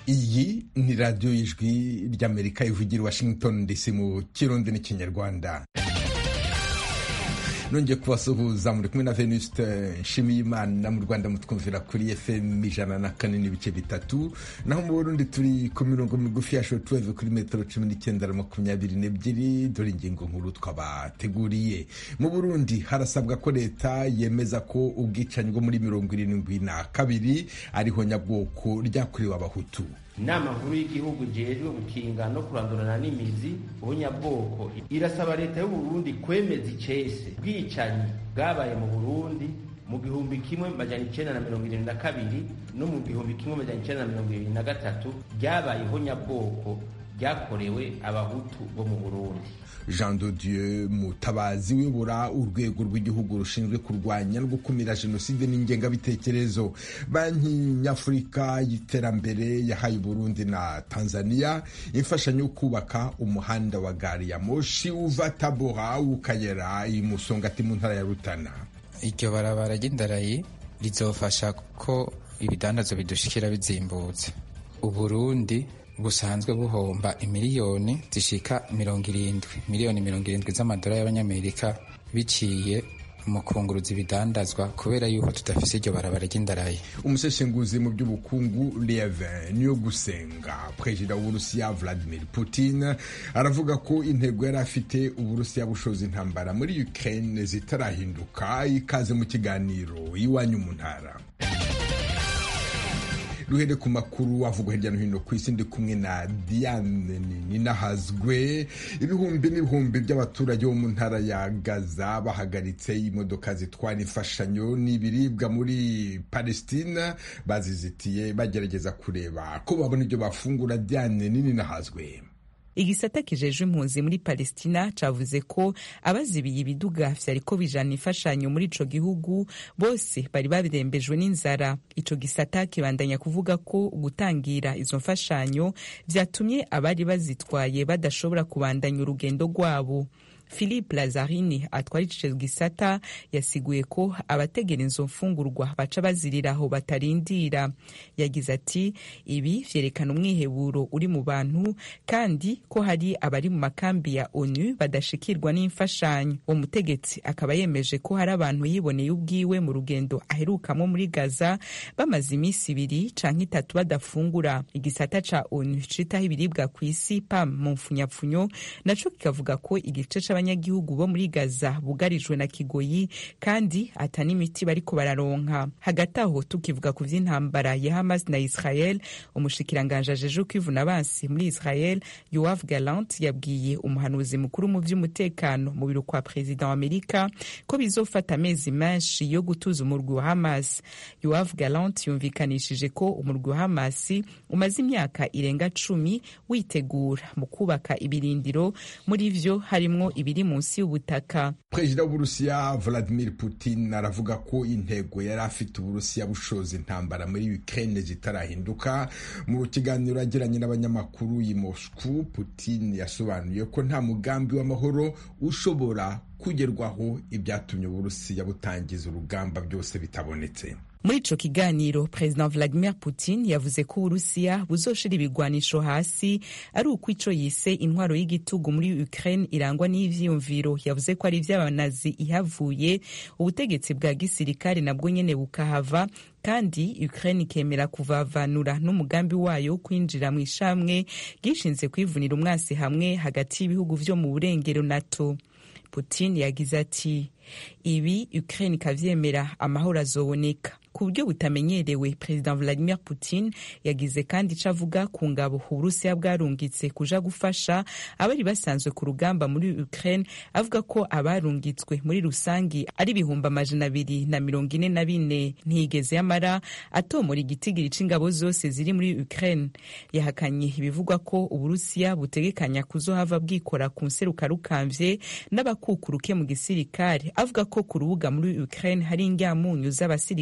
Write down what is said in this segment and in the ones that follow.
iyi ni radiyo y'ijwi ry'amerika ivugira i washington dc mu kirundi n'ikinyarwanda nongeye kubasuhuza muri kumwe na venuste nshimiyimana mu rwanda mutwumvira kuri fm ijana na kane n'ibice bitatu naho mu burundi turi ku mirongo migufi ya shotweve kuri metero cumi n'icyenda na makumyabiri n'ebyiri dore ingingo nkuru twabateguriye mu burundi harasabwa ko leta yemeza ko ubwicanyi bwo muri mirongo irindwi na kabiri ariho nyabwoko ryakorewe abahutu inama nkuru y'igihugu jejwe gukinga no kurandurana n'imizi ubunyabwoko irasaba leta y'u Burundi kwemeza icese bwicanyi bwabaye mu Burundi mu gihumbi kimwe majana icenda na mirongo irindwi na kabiri no mu gihumbi kimwe majana icenda na mirongo irindwi na gatatu ryabayeho nyabwoko ryakorewe abahutu bo mu Burundi jean de dieu mutabazi uyobora urwego rw'igihugu rushinzwe kurwanya no gukumira jenoside n'ingengabitekerezo banki nyafurika y'iterambere yahaye uburundi na tanzania imfashanyo yo kubaka umuhanda wa gari ya moshi uva tabora ukagera i musongati mu ntara ya rutana iryo barabara ry'indarayi rizofasha ko ibidandazo bidushikira bizimbutse uburundi busanzwe buhomba imiliyoni zishika mirongo irindwi miliyoni mirongo irindwi z'amadolari y'abanyamerika biciye mu kunguruza ibidandazwa kubera yuko tudafise iryo barabara ry'indarayi umuseshenguzi mu by'ubukungu lievin niyo gusenga perezida w'uburusiya vladimir putin aravuga ko intego yari afite uburusiya bushoza intambara muri ukraine zitarahinduka ikaze mu kiganiro iwanyu mu ntara duhere ku makuru avugwa hirya no hino ku isi ndi kumwe na diane ninahazwe ibihumbi n'ibihumbi by'abaturage bo mu ntara ya gaza bahagaritse imodoka zitwara imfashanyo n'ibiribwa muri palestina bazizitiye bagerageza kureba ko babona ibyo bafungura diane ninahazwe igisata kijejwe impunzi muri palestina cavuze ko abazibiye ibiduga vyariko bijana imfashanyo muri ico gihugu bose bari babirembejwe n'inzara ico gisata kibandanya kuvuga ko gutangira izo mfashanyo vyatumye abari bazitwaye badashobora kubandanya urugendo rwabo philippe lazarini atwara ico gisata yasiguye ko abategera izo mfungurwa baca bazirira aho batarindira yagize ati ibi vyerekana umwiheburo uri mu bantu kandi ko hari abari mu makambi ya onu badashikirwa n'imfashanyo uwo mutegetsi akaba yemeje ko hari abantu yiboneye ubwiwe mu rugendo aherukamwo muri gaza bamaze iminsi ibiri canke itatu badafungura igisata ca onu citaho ibiribwa kw'isi pam mu mfunyapfunyo naco kikavuga ko igice abanyagihugu bo muri Gaza bugarijwe na kigoyi kandi ata n'imiti bariko bararonka hagati aho tukivuga ku vy'intambara ya Hamas na Israel umushikiranganje ajeje kwivuna abansi muri Israel Yoav Gallant yabwiye umuhanuzi mukuru mu vy'umutekano mu biro kwa perezida wa Amerika ko bizofata amezi menshi yo gutuza umurwi wa Hamas Yoav Gallant yumvikanishije ko umurwi wa Hamas umaze imyaka irenga cumi witegura mu kubaka ibirindiro muri vyo harimwo ibiri munsi y'ubutaka perezida w'uburusiya vladimir putin aravuga ko intego yari afite uburusiya bushoza intambara muri ukraine zitarahinduka mu kiganiro yagiranye n'abanyamakuru i moscow putin yasobanuye ko nta mugambi w'amahoro ushobora kugerwaho ibyatumye uburusiya butangiza urugamba byose bitabonetse muri ico kiganiro perezida vladimir putin yavuze ko uburusiya buzoshira ibigwanisho hasi ari uko ico yise intwaro y'igitugu muri ukraine irangwa n'ivyiyumviro yavuze ko ari ivy'abanazi ihavuye ubutegetsi bwa gisirikare nabwo nyene bukahava kandi ukraine ikemera kuvavanura n'umugambi wayo wo kwinjira mu ishamwe gishinze kwivunira umwasi hamwe hagati y'ibihugu vyo mu burengero nato putin yagize ati ibi ukraine ikavyemera amahoro azoboneka ku buryo butamenyerewe perezida vladimir putin yagize kandi ico avuga ku ngabo uburusiya bwarungitse kuja gufasha abari basanzwe ku rugamba muri ukraine avuga ko abarungitswe muri rusangi ari ibihumbi amajana abiri na mirongo ine na bine ntiyigeze yamara atomora igitigiri c'ingabo zose ziri muri ukraine yahakanye ibivugwa ko uburusiya butegekanya kuzohava bwikora ku nseruka rukamvye n'abakukuruke mu gisirikare avuga ko ku rubuga muri ukraine hari ingyamunyu z'abasirikare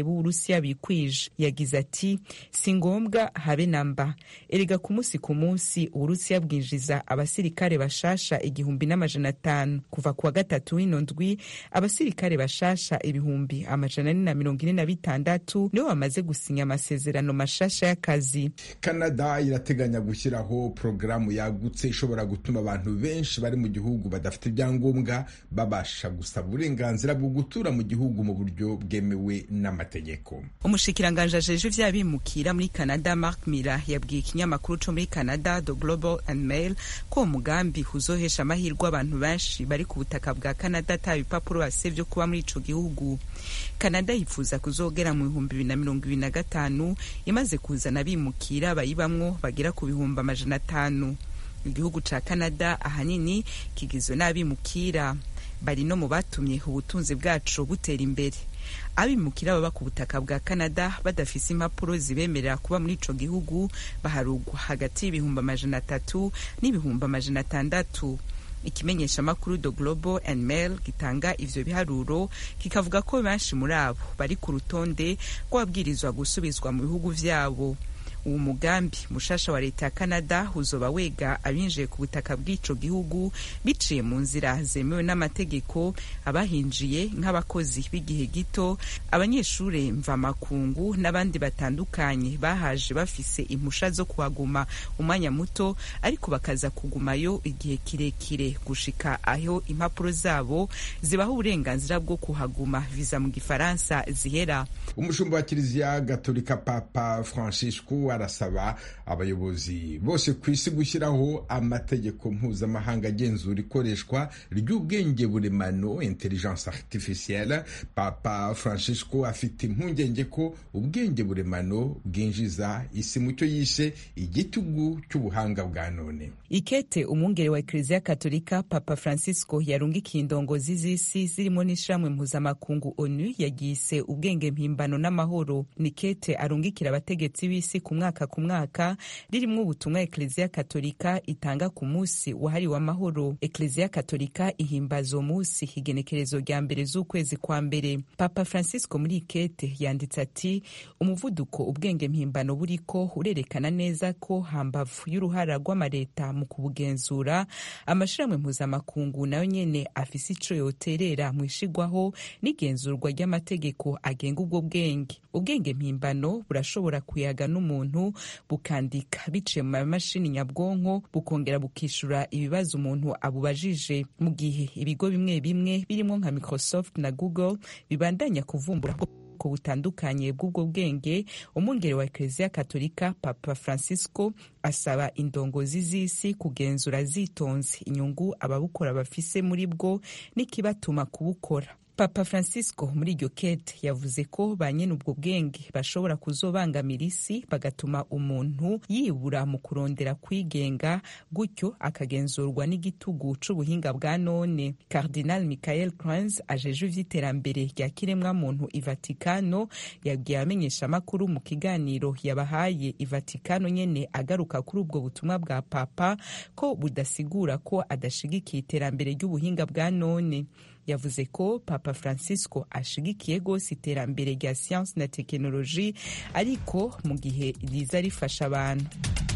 b'uburusiya bikwije yagize ati si ngombwa habe namba erega ku munsi ku munsi uburusiya bwinjiza abasirikare bashasha igihumbi n'amajana atanu kuva kuwa gatatu w'ino ndwi abasirikare bashasha ibihumbi amajana ane na mirongo ine na bitandatu nibo bamaze gusinya amasezerano mashasha y'akazi canada irateganya gushyiraho porogaramu yagutse ishobora gutuma abantu benshi bari mu gihugu badafite ibyangombwa babasha gusaba uburenganzira bwo gutura mu gihugu mu buryo bwemewe n'amategeko umushikiranganji ajejwe ivy'abimukira muri canada mark miller yabwiye ikinyamakuru co muri canada the global and mail ko uwo mugambi uzohesha amahirwe abantu benshi bari ku butaka bwa canada ata bipapuro bafise vyo kuba muri ico gihugu canada yifuza kuzogera mu bihumbi bibiri na mirongo ibiri na gatanu imaze kuzana abimukira bayibamwo bagera ku bihumbi amajana atanu igihugu ca canada ahanini kigizwe n'abimukira bari no mu batumye ubutunzi bwacu butera imbere abimukira baba ku butaka bwa canada badafise impapuro zibemerera kuba muri ico gihugu baharugwa hagati y'ibihumbi amajana atatu n'ibihumbi amajana atandatu ikimenyeshamakuru the global and mail gitanga ivyo biharuro kikavuga ko benshi muri abo bari ku rutonde rw'ababwirizwa gusubizwa mu bihugu vyabo uwo mugambi mushasha wa leta ya canada uzoba wega abinjiye ku butaka bw'ico gihugu biciye mu nzira zemewe n'amategeko abahinjiye nk'abakozi b'igihe gito abanyeshure mvamakungu n'abandi batandukanye bahaje bafise impusha zo kuhaguma umwanya muto ariko bakaza kugumayo igihe kirekire gushika aho impapuro zabo zibaha uburenganzira bwo kuhaguma viza mu gifaransa zihera umushumba wa kiliziya gatolika papa francisco arasaba abayobozi bose ku isi gushyiraho amategeko mpuzamahanga agenzura ikoreshwa ry'ubwenge buremano intelligence artificielle papa francisco afite impungenge ko ubwenge buremano bwinjiza isi mu cyo yishe igitugu cy'ubuhanga bwa none ikete umwungere wa ekleziya katolika papa francisco yarungikiye indongozi z'isi zirimo n'ishiramwe mpuzamakungu onu yagise ubwenge mpimbano n'amahoro ni kete arungikira abategetsi b'isi ku mwaka ku mwaka ririmwo ubutumwa ekleziya katolika itanga ku munsi wahariwe amahoro ekleziya katolika ihimbaza uwo munsi igenekerezo rya mbere z'ukwezi kwa mbere papa francisco muri ikete yanditse ati umuvuduko ubwenge mpimbano buriko urerekana neza ko hambavu y'uruhara rw'amareta mu kubugenzura amashirahamwe mpuzamakungu nayo nyene afise ico yoterera mu ishigwaho n'igenzurwa ry'amategeko agenga ubwo bwenge ubwenge mpimbano burashobora kuyaga n'umuntu bukandika biciye mu mamashini nyabwonko bukongera bukishura ibibazo umuntu abubajije mu gihe ibigo bimwe bimwe birimo nka microsoft na google bibandanya kuvumbura ubwoko butandukanye bw'ubwo bwenge umwungere wa ekleziya katolika papa francisco asaba indongozi z'isi kugenzura zitonze inyungu ababukora bafise muri bwo n'ikibatuma kubukora papa francisco muri iryo kete yavuze ko ba nyene ubwo bwenge bashobora kuzobangamira isi bagatuma umuntu yibura mu kurondera kwigenga gutyo akagenzurwa n'igitugu c'ubuhinga bwa none cardinal michael crans ajejwe ivy'iterambere rya kiremwamuntu i vatikano yabwiye abamenyeshamakuru mu kiganiro yabahaye i vatikano nyene agaruka kuri ubwo butumwa bwa papa ko budasigura ko adashigikiye iterambere ry'ubuhinga bwa none yavuze ko papa francisco ashigikiye rwose iterambere rya siyansi na tekinoloji ariko mu gihe riza rifasha abantu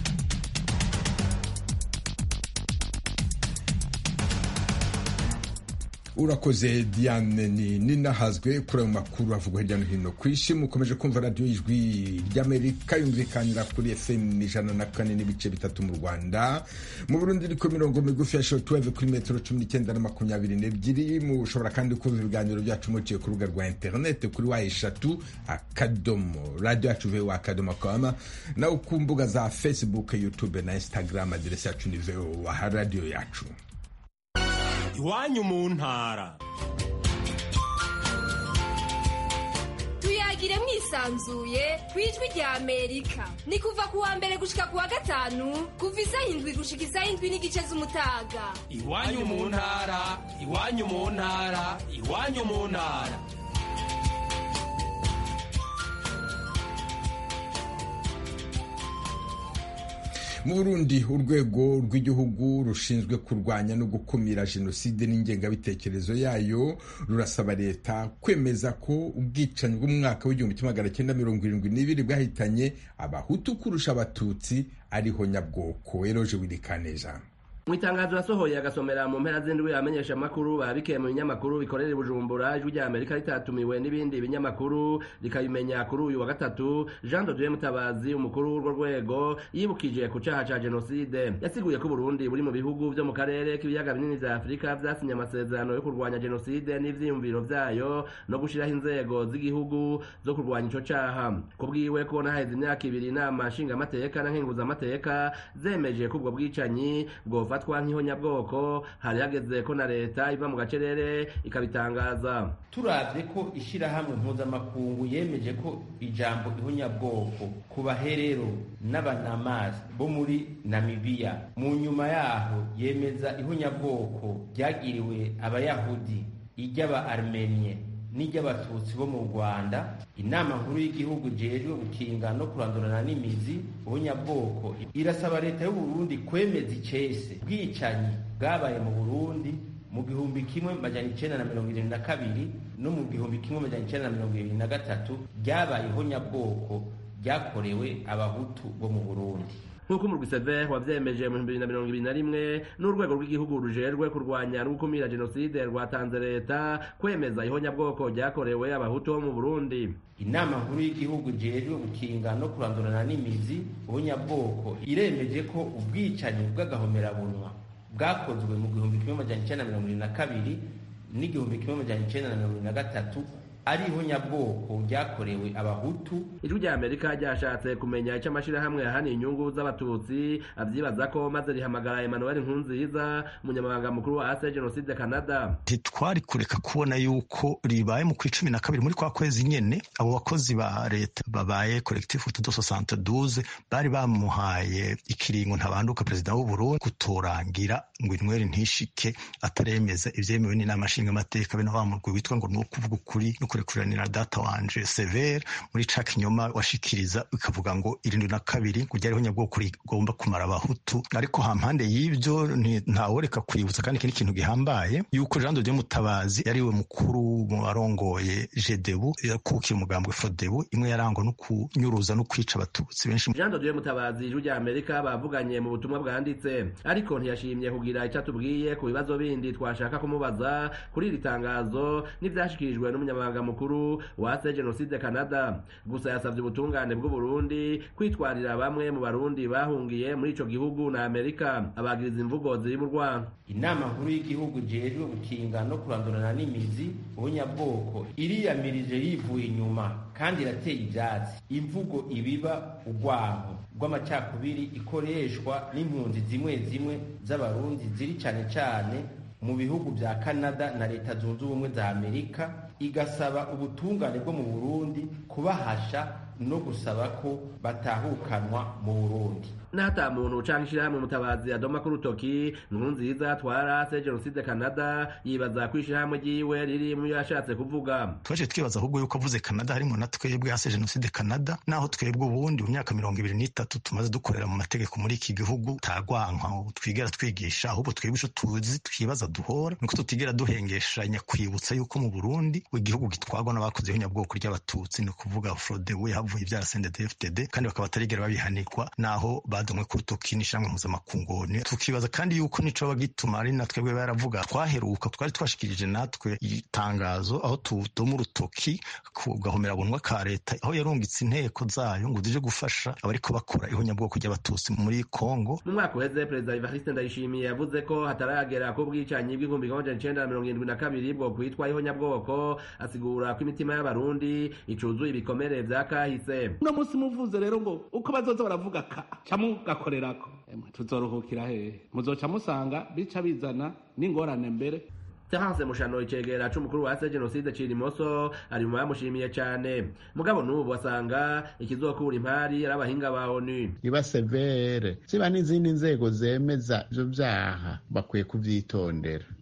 urakoze diane ni ninahazwe kuri ayo makuru avugwa hirya no hino ku isi mukomeje kumva radiyo ijwi ry'amerika yumvikanira kuri fm ijana na kane n'ibice bitatu mu rwanda mu burundi iriko mirongo migufi ya shotuweve kuri metero cumi n'icyenda na makumyabiri n'ebyiri mushobora kandi kumva ibiganiro byacu muciye ku rubuga rwa interinete kuri wa eshatu akadomo radiyo yacu vowa akadomo kama nawe ku mbuga za facebook youtube na instagram aderesi yacu ni vowa radiyo yacu iwanyu mu ntara tuyagire mwisanzuye ku ijwi rya amerika ni kuva ku wa mbere gushika ku wa gatanu kuva isaha indwi gushika isaha indwi n'igice z'umutaga iwanyu mu ntara iwanyu mu ntara iwanyu mu ntara mu burundi urwego rw'igihugu rushinzwe kurwanya no gukumira jenoside n'ingengabitekerezo yayo rurasaba leta kwemeza ko ubwicanyi bw'umwaka w'igihumbi kimwe magana cyenda mirongo irindwi n'ibiri bwahitanye abahutu kurusha abatutsi ariho nyabwoko eroje wirikaneza mu itangazo yasohoye agasomera mu mpera z'indwi amenyesha amakuru babikeye mu binyamakuru bikorera i bujumbura ijwi rya amerika ritatumiwe n'ibindi binyamakuru rikabimenya kuri uyu wa gatatu jean de dieu mutabazi umukuru w'urwo rwego yibukije ku caha ca jenoside yasiguye ko uburundi buri mu bihugu vyo mu karere k'ibiyaga binini vya afurika vyasinye amasezerano yo kurwanya jenoside n'ivyiyumviro vyayo no gushiraho inzego z'igihugu zo kurwanya ico caha ku bwiwe kubona haheze imyaka ibiri inama nshingamateka na nkenguzamateka zemeje ko ubwo bwicanyi bwofatwa nk'ihonyabwoko hari hageze ko na leta iva mu gacerere ikabitangaza turavye ko ishirahamwe mpuzamakungu yemeje ko ijambo ihonyabwoko ku baherero n'abanamasi bo muri namibiya mu nyuma yaho yemeza ihonyabwoko ryagiriwe abayahudi iry'aba armenie n'iry'abatutsi bo mu rwanda inama nkuru y'igihugu jejwe gukinga no kurandurana n'imizi ubunyabwoko irasaba leta y'uburundi kwemeza icese bwicanyi bwabaye mu burundi mu gihumbi kimwe majana icenda na mirongo irindwi na kabiri no mu gihumbi kimwe majana icenda na mirongo irindwi na gatatu ryabayeho nyabwoko ryakorewe abahutu bo mu burundi nk'uko umurwi seve wavyemeje mu bibiri na mirongo ibiri na rimwe n'urwego rw'igihugu rujejwe kurwanya no gukumira jenoside rwatanze leta kwemeza ihonyabwoko ryakorewe abahutu bo mu burundi inama nkuru y'igihugu jejwe gukinga no kurandurana n'imizi ubunyabwoko iremeje ko ubwicanyi bw'agahomerabunwa bwakozwe mu gihumbi kimwe majana icenda na mirongo irindwi na kabiri n'igihumbi kimwe majana icenda na mirongo irindwi na gatatu ari ihonyabwoko ryakorewe abahutu ijwi rya amerika ryashatse kumenya icyo amashirahamwe yahaniye inyungu z'abatutsi avyibaza ko maze rihamagara emmanuel nkunziza umunyamabanga mukuru wa ase jenoside canada ntitwari kureka kubona yuko ribaye mu kw'icumi na kabiri muri kwa kwezi nyene abo bakozi ba leta babaye collectif tudo soixante douze bari bamuhaye ikiringo ntabanduka perezida w'uburundi kutorangira ngo inyweri ntishike ataremeza ivyemewe n'inama nshingamateka be na wa murwi witwa ngo ni ukuvuga ukuri no kurekuranira data wanje severe muri ca kinyoma washikiriza bikavuga ngo irindwi na kabiri ngo ryariho nyabwoko rigomba kumara abahutu ariko hampande y'ivyo ntaworeka kwibutsa kandi ikindi kintu gihambaye yuko jean de dieu mutabazi yariwe mukuru mu barongoye jedebu yakukira umugambwe fodebu imwe yarangwa no kunyuruza no kwica abatutsi benshi jean de dieu mutabazi ijwi rya amerika bavuganye mu butumwa bwanditse ariko ntiyashimye kugira icyo atubwiye ku bibazo bindi twashaka kumubaza kuri iri tangazo n'ivyashikirijwe n'umunyamabanga mukuru wa se jenoside canada gusa yasavye ubutungane bw'uburundi kwitwarira bamwe mu barundi bahungiye muri ico gihugu na amerika abagiriza imvugo ziri mu rwanda inama nkuru y'igihugu jejwe gukinga no kurandurana n'imizi ubunyabwoko iriyamirije yivuye inyuma kandi irateye ivyatsi imvugo ibiba urwanko rw'amacakubiri ikoreshwa n'impunzi zimwe zimwe z'abarundi ziri cane cane mu bihugu vya canada na leta zunze ubumwe za amerika igasaba ubutungane bwo mu burundi kubahasha no gusaba ko batahukanwa mu burundi n'ata muntu canke ishirahamwe mutabazi adoma ku rutoki nkuru nziza twarase jenoside canada yibaza ko ishirahamwe ryiwe riri mu yashatse kuvuga twaje twibaza ahubwo yuko avuze canada harimo na twebwe hase jenoside canada naho twebwe ubundi mu myaka mirongo ibiri n'itatu tumaze dukorera mu mategeko muri iki gihugu tagwankwa twigera twigisha ahubwo twebwe ico tuzi twibaza duhora nuko tutigera duhengeshanya kwibutsa yuko mu burundi igihugu gitwagwa n'abakoze ihonyabwoko ry'abatutsi ni ukuvuga frodewe havuye ivyara sndfdd kandi bakaba batarigera babihanirwa naho badomwe ku rutoki n'ishamwe mpuzamakungoni tukibaza kandi yuko nico bagituma ari na twebwe baravuga twaheruka twari twashikirije natwe itangazo aho tudoma urutoki ku gahomerabunwa ka leta aho yarungitse inteko zayo ngo zije gufasha abariko bakora ihonyabwoko ry'abatutsi muri kongo mu mwaka uheze perezida evariste ndayishimiye yavuze ko hataragera ko ubwicanyi bw'igihumbi kimwe amajana icenda na mirongo irindwi na kabiri bwo kwitwa ihonyabwoko asigura ko imitima y'abarundi icuzuye ibikomere vya kahise uno munsi muvuze rero ngo uko bazoza baravuga ka camugakorerako tuzoruhukira hehe muzoca musanga bica bizana n'ingorane mbere Terence Mushano icegera c'umukuru wa se jenoside Cirimoso ari mu bamushimiye cane mugabo n'ubu asanga ikizokura impari ari abahinga ba ONU iba severe ziba n'izindi nzego zemeza ivyo vyaha bakwiye kuvyitondera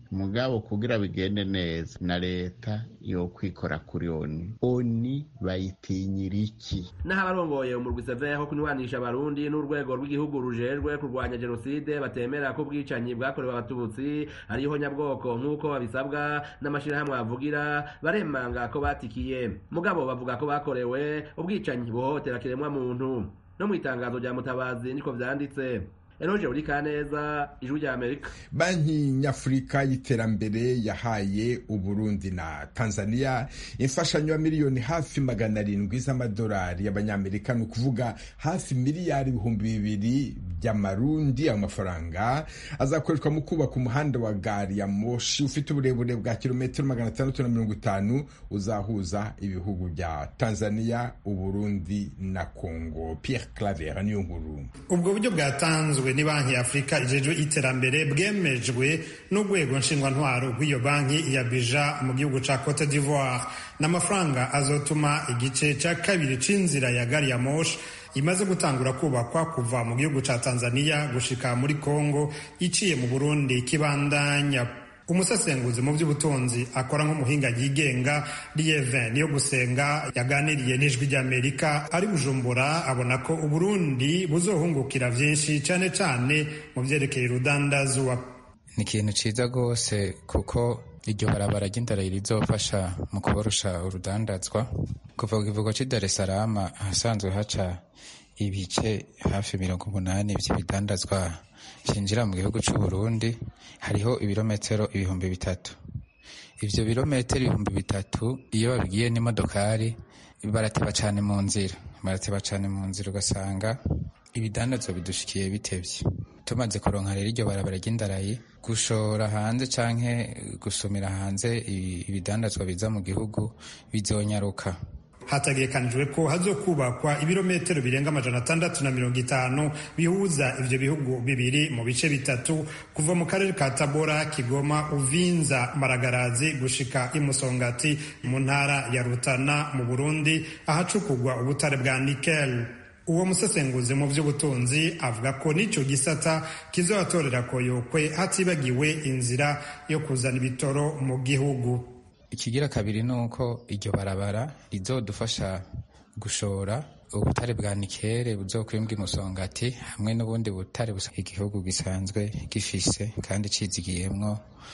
mugabo kugira bigende neza na leta yo kwikora kuri oni oni bayitinyira iki naho abarongoye umurwi seveho kunywanisha abarundi n'urwego rw'igihugu rujejwe kurwanya jenoside batemera ko ubwicanyi bwakorewe abatutsi ariho nyabwoko nk'uko babisabwa n'amashirahamwe bavugira baremanga ko batikiye mugabo bavuga ko bakorewe ubwicanyi buhohotera kiremwa muntu no mu itangazo rya mutabazi niko vyanditse eroje uri kaneza ijwi rya amerika banki nyafurika y'iterambere yahaye uburundi na tanzania imfashanyo ya miliyoni hafi magana arindwi z'amadolari y'abanyamerika ni ukuvuga hafi miliyari ibihumbi bibiri by'amarundi ayo mafaranga azakoreshwa mu kubaka umuhanda wa gari ya moshi ufite uburebure bwa kilometero magana atandatu na mirongo itanu uzahuza ibihugu bya tanzania uburundi na congo pierre claver niyo nkuru ubwo buryo bwatanzwe ni banki ya afurika ijejwe iterambere bwemejwe n'urwego nshingwantwaro rw'iyo banki ya bija mu gihugu ca cote d'ivoire n'amafaranga azotuma igice ca kabiri c'inzira ya gari ya moshi imaze gutangura kubakwa kuva mu gihugu ca tanzania gushika muri congo iciye mu burundi kibandanya umusesenguzi mu by'ubutunzi akora nk'umuhinga yigenga lieve niyo gusenga yaganiriye n'ijwi ry'amerika ari bujumbura abona ko uburundi buzohungukira vyinshi cane cane mu vyerekeye urudandazwa ni ikintu ciza rwose kuko iryo barabara ry'indara rizofasha mu kuborosha urudandazwa kuva ku kivugo c'i dar es salaam ahasanzwe haca ibice hafi mirongo umunani vy'ibidandazwa vyinjira mu gihugu c'uburundi hariho ibirometero ibihumbi bitatu ivyo birometero ibihumbi bitatu iyo babigiye n'imodokari barateba cane mu nzira barateba cane mu nzira ugasanga ibidandazwa bidushikiye bitevye tumaze kuronka rero iryo barabara ry'indarayi gushora hanze canke gusumira hanze ibidandazwa biza mu gihugu bizonyaruka hategekanijwe ko hazokubakwa ibirometero birenga amajana atandatu na mirongo itanu bihuza ivyo bihugu bibiri mu bice bitatu kuva mu karere ka tabora kigoma uvinza maragarazi gushika imusongati mu ntara ya rutana mu burundi ahacukugwa ubutare bwa nikel uwo musesenguzi mu by'ubutunzi avuga ko n'icyo gisata kizobatorera koyokwe hatibagiwe inzira yo kuzana ibitoro mu gihugu ikigira kabiri ni uko iryo barabara rizodufasha gushora ubutare bwa nikere buzokwimbwa imusongati hamwe n'ubundi butare igihugu gisanzwe gifise kandi cizigiyemwo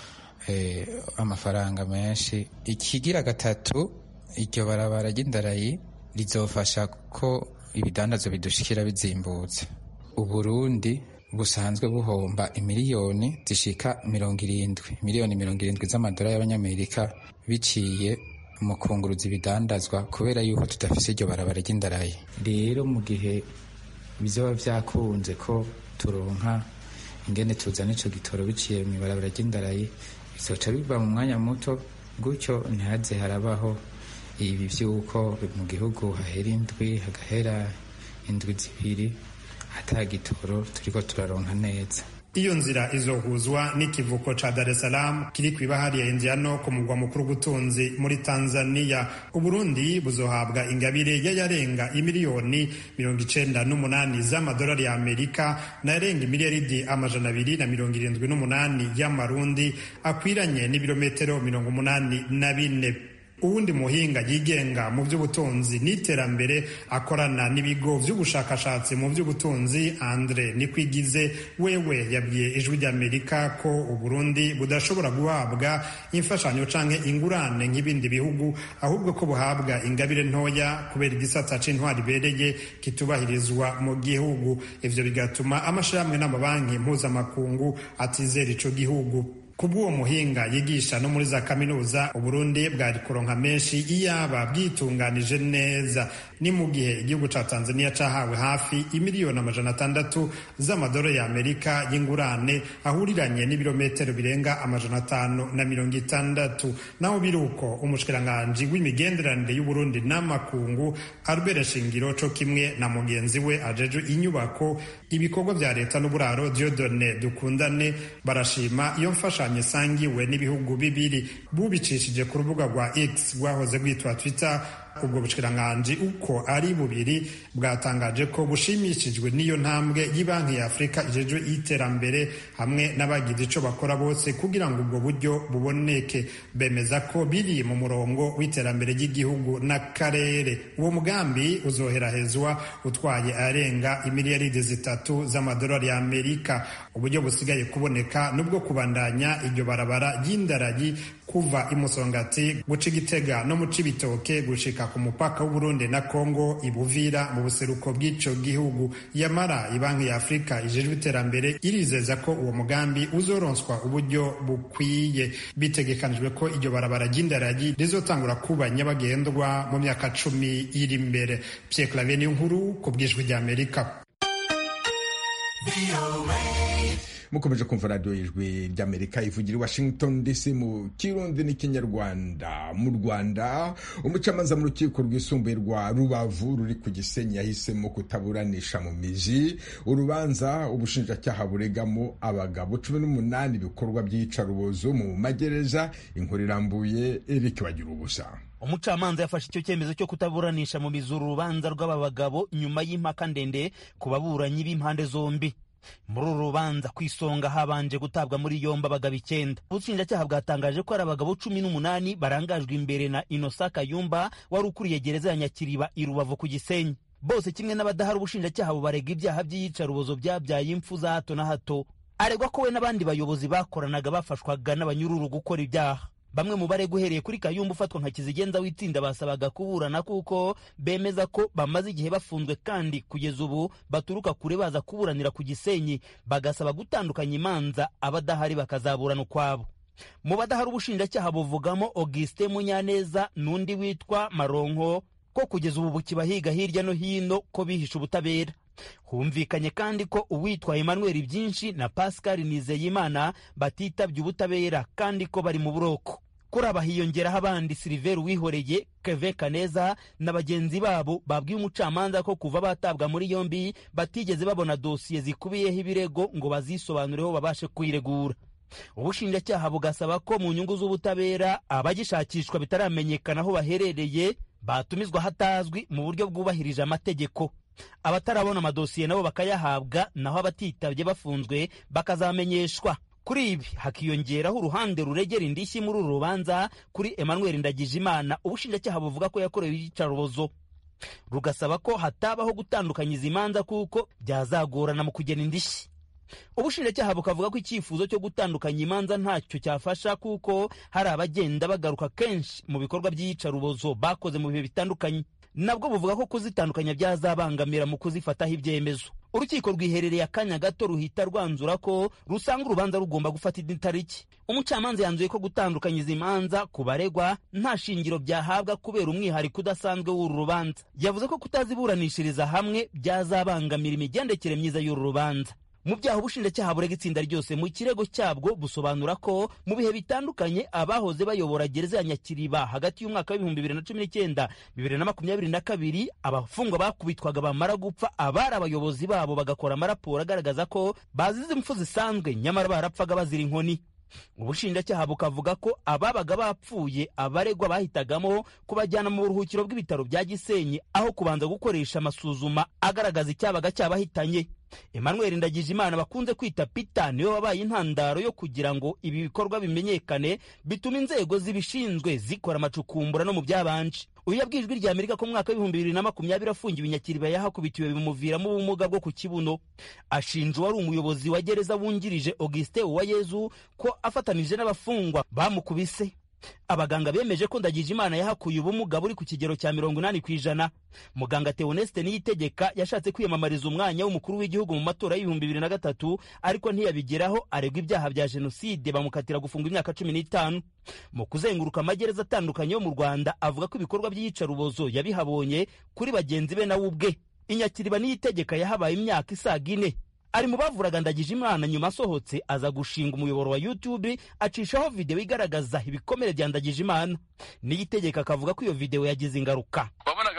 eh, amafaranga menshi ikigira gatatu iryo barabara ry'indarayi rizofasha ko ibidandazo bidushikira bizimbutse uburundi busanzwe buhomba imiliyoni zishika mirongo irindwi miliyoni mirongo irindwi z'amadolari y'abanyamerika biciye mu kunguruza ibidandazwa kubera yuko tudafise iryo barabara ry'indarayi rero mu gihe bizoba vyakunze ko turonka ingene tuzana ico gitoro biciye mu ibarabara ry'indarayi bizoca biva mu mwanya muto gutyo ntihaze harabaho ibi vy'uko mu gihugu hahera indwi hagahera indwi zibiri ata gitoro turiko turaronka neza iyo nzira izohuzwa n'ikivuko ca Dar es Salaam kiri kw'ibahari ya Indiano ku mugwa mukuru w'ubutunzi muri Tanzania Uburundi buzohabwa ingabire y'ayarenga imiliyoni mirongo icenda n'umunani z'amadolari ya Amerika n'ayarenga imiliyaridi amajana abiri na mirongo irindwi n'umunani y'amarundi akwiranye n'ibirometero mirongo umunani na bine uwundi muhinga yigenga mu by'ubutunzi n'iterambere akorana n'ibigo by'ubushakashatsi mu by'ubutunzi andre nikwigize wewe yabwiye ijwi ry'amerika ko uburundi budashobora guhabwa imfashanyo canke ingurane nk'ibindi bihugu ahubwo ko buhabwa ingabire ntoya kubera igisata c'intwari ibereye kitubahirizwa mu gihugu ivyo bigatuma amashirahamwe n'amabanki mpuzamakungu atizera ico gihugu kubw'uwo muhinga yigisha no muri za kaminuza uburundi bwari kuronka menshi iyaba bwitunganije neza ni mu gihe igihugu ca tanzania cahawe hafi imiliyoni amajana atandatu z'amadolari y'amerika y'ingurane ahuriranye n'ibirometero birenga amajana atanu na mirongo itandatu naho biri uko umushikiranganji w'imigenderanire y'uburundi n'amakungu albert shingiro co kimwe na mugenzi we ajejwe inyubako ibikorwa vya leta n'uburaro diodone dukundane barashima iyo mfasha imfashanyo isangiwe n'ibihugu bibiri bubicishije ku rubuga rwa x rwahoze rwitwa twitter ubwo bushikiranganji uko ari bubiri bwatangaje ko bushimishijwe n'iyo ntambwe y'ibanki ya afurika ijejwe y'iterambere hamwe n'abagize ico bakora bose kugira ngo ubwo buryo buboneke bemeza ko biri mu murongo w'iterambere ry'igihugu n'akarere uwo mugambi uzoherahezwa utwaye arenga imiliyaridi zitatu z'amadolari ya amerika uburyo busigaye kuboneka nubwo kubandanya iryo barabara ry'indaragi kuva imusongati guca igitega no mu cibitoke gushika ku mupaka w'uburundi na kongo ibuvira mu buseruko bw'ico gihugu yamara ibanki ya afurika ijejwe iterambere irizeza ko uwo mugambi uzoronswa uburyo bukwiye bitegekanijwe ko iryo barabara ry'indaragi rizotangura kuba nyabagendwa mu myaka cumi iri imbere pierre claver niyo nkuru ku bwijwi ry'amerika mukomeje kumva radiyo y'ijwi ry'amerika ivugira i washington dc mu kirundi n'ikinyarwanda mu rwanda umucamanza mu rukiko rwisumbuye rwa rubavu ruri ku gisenyi yahisemo kutaburanisha mu mizi urubanza ubushinjacyaha buregamo abagabo cumi n'umunani ibikorwa by'iyicarubozo mu magereza inkuru irambuye eric wagira ubusa umucamanza yafashe icyo cyemezo cyo kutaburanisha mu mizi uru rubanza rw'aba bagabo nyuma y'impaka ndende ku baburanyi b'impande zombi muri uru rubanza ku isonga habanje gutabwa muri yombi abagabo icyenda ubushinjacyaha bwatangaje ko ari abagabo cumi n'umunani barangajwe imbere na inosa kayumba wari ukuriye gereza ya nyakiriba i rubavu ku gisenyi bose kimwe n'abadahari ubushinjacyaha bubarega ibyaha by'iyicarubozo byabyaye impfu za hato na hato aregwa ko we n'abandi bayobozi bakoranaga bafashwaga n'abanyururu gukora ibyaha bamwe mu barega uhereye kuri kayumba ufatwa nka kizigenza w'itsinda basabaga kuburana kuko bemeza ko bamaze igihe bafunzwe kandi kugeza ubu baturuka kure baza kuburanira ku gisenyi bagasaba gutandukanya imanza abadahari bakazaburana ukwabo mu badahari ubushinjacyaha buvugamo augustin munyaneza n'undi witwa maronko ko kugeza ubu bukibahiga hirya no hino ko bihishe ubutabera humvikanye kandi ko uwitwa emmanuel byinshi na pascal nizeyimana batitabye ubutabera kandi ko bari mu buroko kuri aba hiyongeraho abandi siliveri wihoreye keve kaneza na bagenzi babo babwiye umucamanza ko kuva batabwa muri yombi batigeze babona dosiye zikubiyeho ibirego ngo bazisobanureho babashe kuyiregura ubushinjacyaha bugasaba ko mu nyungu z'ubutabera abagishakishwa bitaramenyekana aho baherereye batumizwa hatazwi mu buryo bwubahirije amategeko abatarabona amadosiye nabo bakayahabwa naho abatitabye bafunzwe bakazamenyeshwa kuri ibi hakiyongeraho uruhande ruregera indishyi muri uru rubanza kuri emmanuel ndagijimana ubushinjacyaha buvuga ko yakorewe iyicarubozo rugasaba ko hatabaho gutandukanya izi manza kuko byazagorana mu kugena indishyi ubushinjacyaha bukavuga ko icyifuzo cyo gutandukanya imanza ntacyo cyafasha kuko hari abagenda bagaruka kenshi mu bikorwa by'iyicarubozo bakoze mu bihe bitandukanye nabwo buvuga ko kuzitandukanya byazabangamira mu kuzifataho ibyemezo urukiko rwiherereye akanya gato ruhita rwanzura ko rusanga urubanza rugomba gufata indi tariki umucamanza yanzuye ko gutandukanya izi manza ku baregwa nta shingiro byahabwa kubera umwihariko udasanzwe w'uru rubanza yavuze ko kutaziburanishiriza hamwe byazabangamira imigendekere myiza y'uru rubanza mu byaha ubushinjacyaha burega itsinda ryose mu kirego cyabwo busobanura ko mu bihe bitandukanye abahoze bayobora gereza ya nyakiriba hagati y'umwaka w'ibihumbi bibiri na cumi n'icyenda bibiri na makumyabiri na kabiri abafungwa bakubitwaga bamara gupfa abari abayobozi babo bagakora amaraporo agaragaza ko bazize impfu zisanzwe nyamara barapfaga bazira inkoni ubushinjacyaha bukavuga ko ababaga bapfuye abaregwa bahitagamo kubajyana mu buruhukiro bw'ibitaro bya gisenyi aho kubanza gukoresha amasuzuma agaragaza icyabaga cyabahitanye emmanuel ndagijimana bakunze kwita pita niwe wabaye intandaro yo kugira ngo ibi bikorwa bimenyekane bituma inzego zibishinzwe zikora amacukumbura no mu byabanje uyu yabwiye ijwi rya amerika ko mu mwaka w'ibihumbi bibiri na makumyabiri afungiwe inyakiriba yahakubitiwe bimuviramo ubumuga bwo ku kibuno ashinja uwari umuyobozi wa gereza wungirije augustin uwayezu ko afatanije n'abafungwa bamukubise abaganga bemeje ko ndagijimana yahakuye ubumuga buri ku kigero cya mirongo inani ku ijana muganga teoneste niyitegeka yashatse kwiyamamariza umwanya w'umukuru w'igihugu mu matora y'ibihumbi bibiri na gatatu ariko ntiyabigeraho aregwa ibyaha bya jenoside bamukatira gufunga imyaka cumi n'itanu mu kuzenguruka amagereza atandukanye yo mu rwanda avuga ko ibikorwa by'iyicarubozo yabihabonye kuri bagenzi be nawe ubwe inyakiriba niyitegeka yahabaye imyaka isaga ine ari mu bavuraga ndagije imana nyuma asohotse aza gushinga umuyoboro wa youtube acishaho videwo igaragaza ibikomere bya ndagije imana niyitegeka akavuga ko iyo videwo yagize ingaruka wabonaga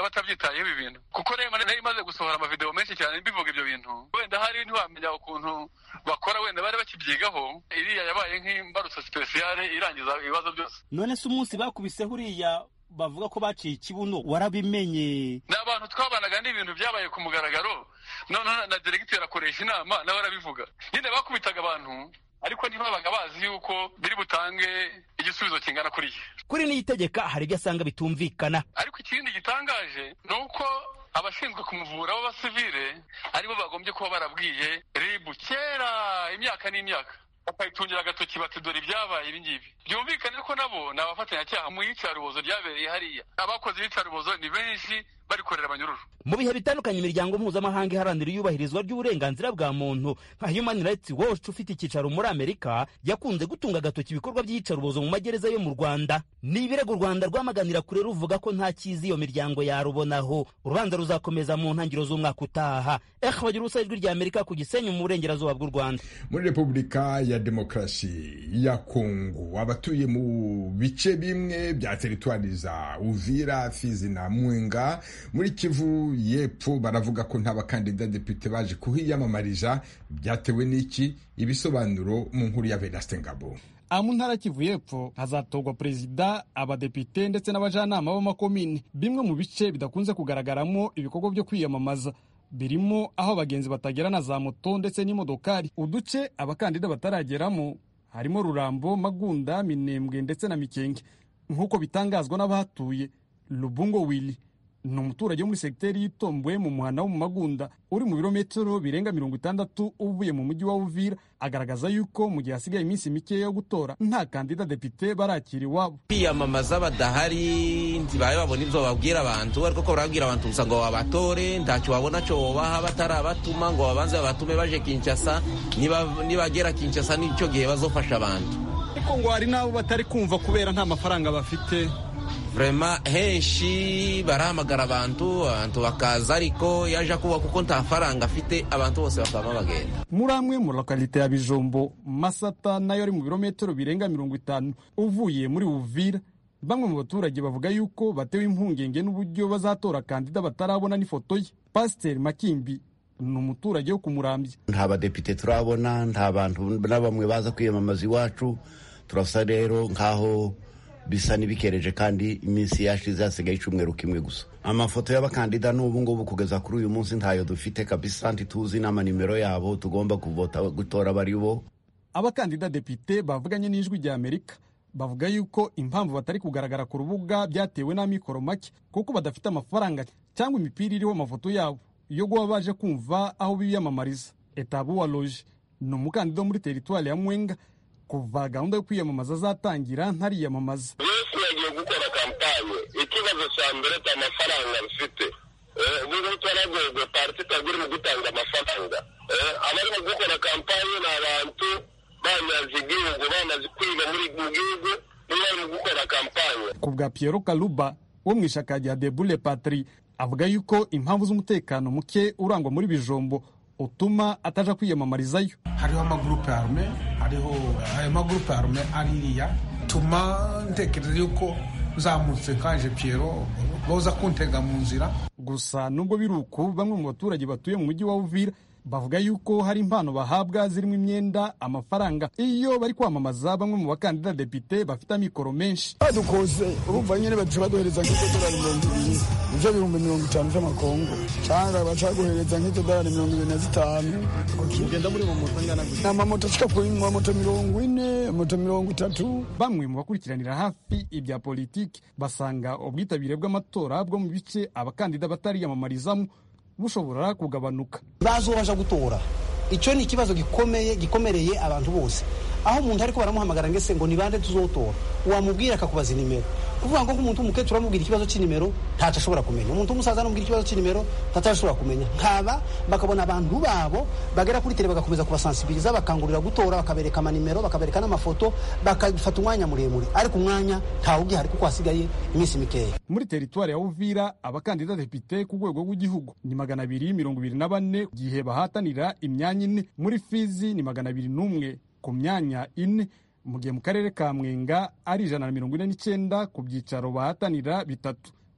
batabyitayeho ibi bintu kuko rema nayo imaze gusohora amavideo menshi cyane bivuga ibyo bintu wenda hari ntiwamenya ukuntu bakora wenda bari bakibyigaho iriya yabaye nk'imbarutso sipesiyale irangiza ibibazo byose none se umunsi bakubiseho uriya bavuga ko baciye ikibuno warabimenye ni abantu twabanaga n'ibintu byabaye ku mugaragaro noneho na diregiteri akoresha inama nawe arabivuga nyine bakubitaga abantu ariko ntibabaga bazi yuko biri butange igisubizo kingana kuriya kuri niyitegeka hari ibyo asanga bitumvikana ariko ikindi gitangaje ni uko abashinzwe kumuvura b'abasivile aribo bagombye kuba barabwiye ribu kera imyaka n'imyaka bakayitungira agatoki bati dore ibyabaye ibi ngibi byumvikane ko nabo ni abafatanyacyaha mu iyicarubozo ryabereye hariya abakoze iyicarubozo ni benshi barikorera abanyururu mu bihe bitandukanye imiryango mpuzamahanga iharanira iyubahirizwa ry'uburenganzira bwa muntu nka human rights watch ufite icyicaro muri amerika yakunze gutunga agatoki ibikorwa by'iyicarubozo mu magereza yo mu rwanda ni ibirego u rwanda rwamaganira kure ruvuga ko nta cyiza iyo miryango yarubonaho urubanza ruzakomeza mu ntangiriro z'umwaka utaha eh bagira ubusa ijwi rya amerika ku gisenyi mu burengerazuba bw'u rwanda muri repubulika ya demokarasi ya kongo abatuye mu bice bimwe bya teritwari za uvira fizi na mwenga muri kivu y'epfo baravuga ko nta bakandida depite baje kuhiyamamariza byatewe n'iki ibisobanuro mu nkuru ya vedaste ngabo mu ntara kivu y'epfo hazatorwa perezida abadepite ndetse n'abajanama b'amakomini bimwe mu bice bidakunze kugaragaramo ibikorwa byo kwiyamamaza birimo aho abagenzi batagera na za moto ndetse n'imodokari uduce abakandida batarageramo harimo rurambo magunda minembwe ndetse na mikenge nk'uko bitangazwa n'abahatuye lubungo wili ni umuturage wo muri segiteri y'itomboye mu muhanda wo mu magunda uri mu birometero birenga mirongo itandatu uvuye mu mujyi wa uvira agaragaza yuko mu gihe hasigaye iminsi mike yo gutora nta kandida depite barakira iwabo kwiyamamaza badahari ntibaye babona ibyo babwira abantu ariko ko barabwira abantu gusa ngo babatore ntacyo babona cyo bobaha batarabatuma ngo babanze babatume baje kinshasa nibagera kinshasa n'icyo gihe bazofasha abantu ariko ngo hari n'abo batari kumva kubera nta mafaranga bafite vrema henshi barahamagara abantu abantu bakaza ariko yaje kuba kuko nta faranga afite abantu bose bakaba bagenda muri amwe mu lokalite ya bijombo masata nayo ari mu birometero birenga mirongo itanu uvuye muri uvira bamwe mu baturage bavuga yuko batewe impungenge n'uburyo bazatora kandida batarabona n'ifoto ye pasiteri makimbi ni umuturage wo kumurambya nta badepite turabona nta bantu na bamwe baza kwiyamamaza iwacu turasa rero nk'aho bisa n'ibikereje kandi iminsi yashize hasigaye icyumweru kimwe gusa amafoto y'abakandida n'ubu ngubu kugeza kuri uyu munsi ntayo dufite kabisa ntituzi n'amanimero yabo tugomba kuvota gutora bari bo abakandida depite bavuganye n'ijwi rya amerika bavuga yuko impamvu batari kugaragara ku rubuga byatewe n'amikoro make kuko badafite amafaranga cyangwa imipira iriho amafoto yabo yo guba baje kumva aho biyamamariza etabu wa loje ni umukandida wo muri teritwari ya mwenga kuva gahunda yo kwiyamamaza azatangira ntariyamamaza yesu yagiye gukora kampanye ikibazo cya mbere cya amafaranga bifite ubu ngubu twaragwegwe pariti itagura mu gutanga amafaranga abarimo gukora kampanye ni abantu bamaze igihugu bamaze kwiga muri mu gihugu nibo barimo gukora kampanye ku bwa Piero Kaluba wo mu ishaka rya Debule Patri avuga yuko impamvu z'umutekano muke urangwa muri bijombo utuma ataja kwiyamamarizayo hariho amagurupe arume hariho ayo magurupe arume aririya tuma ntekereza yuko nzamutse nkaje Piero boza kuntega mu nzira gusa nubwo biri uku bamwe mu baturage batuye mu mujyi wa Uvira bavuga yuko hari impano bahabwa zirimo imyenda amafaranga iyo bari kwamamaza bamwe mu bakandida depite bafite amikoro menshi badukoze urumva nyine baca baduhereza nk'idolari mirongo ibiri ibyo bihumbi mirongo itanu by'amakongo cyangwa baca baguhereza nk'idolari mirongo ibiri na zitanu ugenda muri mu moto angana ni amamoto ashika kuri moto mirongo ine moto mirongo itatu bamwe mu bakurikiranira hafi ibya politiki basanga ubwitabire bw'amatora bwo mu bice abakandida batariyamamarizamo bushobora kugabanuka bazobasha gutora icyo ni ikibazo gikomeye gikomereye abantu bose aho umuntu ariko baramuhamagara ngese ngo ni bande tuzotora wamubwira akakubaza inimero kuvuga ngo nk'umuntu w'umukecuru amubwira ikibazo cy'inimero ntacyo ashobora kumenya umuntu w'umusaza amubwira ikibazo cy'inimero ntacyo ashobora kumenya nkaba bakabona abantu babo bagera kuri tele bagakomeza kubasansibiriza bakangurira gutora bakabereka amanimero bakabereka n'amafoto bakafata umwanya muremure ariko umwanya ntawe ugihari kuko hasigaye iminsi mikeya muri teritwari ya uvira abakandida depite ku rwego rw'igihugu ni magana abiri mirongo ibiri na bane gihe bahatanira imyanya ine muri fizi ni magana abiri n'umwe ku myanya ine mu gihe mu karere ka mwenga ari ijana na mirongo ine n'icyenda ku byicaro bahatanira bitatu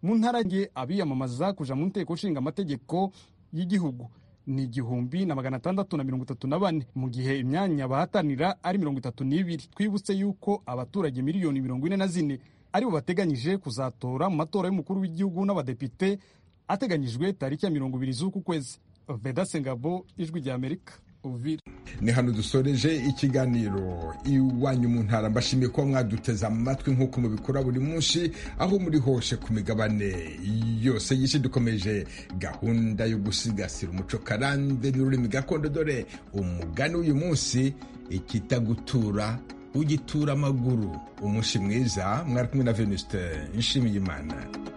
mu ntara nge abiyamamaza kuja mu nteko nshinga amategeko y'igihugu ni igihumbi na magana atandatu na mirongo itatu na bane mu gihe imyanya bahatanira ari mirongo itatu n'ibiri twibutse yuko abaturage miliyoni mirongo ine na zine aribo bateganyije kuzatora mu matora y'umukuru w'igihugu n'abadepite ateganyijwe tariki ya mirongo ibiri z'uku kwezi vedase ngabo ijwi rya amerika uvira ni hano dusoreje ikiganiro iwanyu mu ntara mbashimiye kuba mwaduteze amatwi nk'uko mubikora buri munsi aho muri hose ku migabane yose y'isi dukomeje gahunda yo gusigasira umuco karande n'ururimi gakondo dore umugani w'uyu munsi ikitagutura ugitura amaguru umunsi mwiza mwari kumwe na venuste nshimiyimana